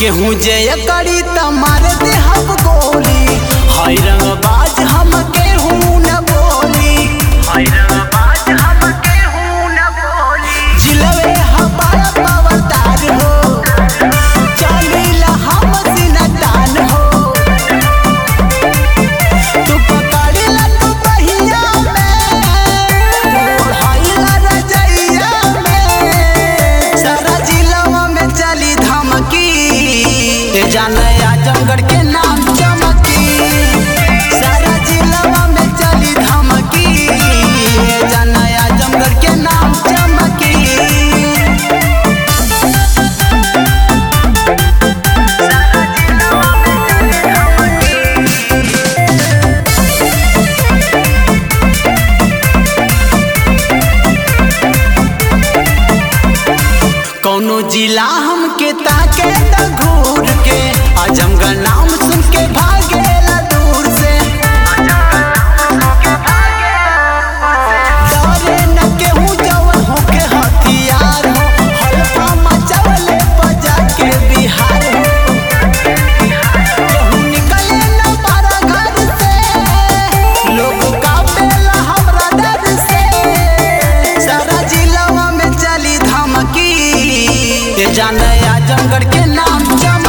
केहू जय करी त मार दे हम गोली हाय रंगबाज हम केहू न बोली हाय रंगबाज हम केहू न बोली जिलवे हमारा पवतार हो चलीला हम सिनतान हो तू पकड़ला तू बहिया में ओढ़ाइला रजइया में सारा जिलवा में चली धमकी ए जाने आजमगढ़ के नाम चमकी सारा जिलवा में चली धमकी ए जाने आजमगढ़ के नाम चमकी कौनो जिला हमके ताके त घूर के आजमगढ़ नाम सुन के भागेला दूर से डरे न केहू जवन होके हथियार हो हल्का मचावले बजा के बिहार हो केहू निकले न पारा घर से लोग कापेला हमरा डर से सारा जिलावा में चली धमकी ये जाने आजमगढ़ के नाम चम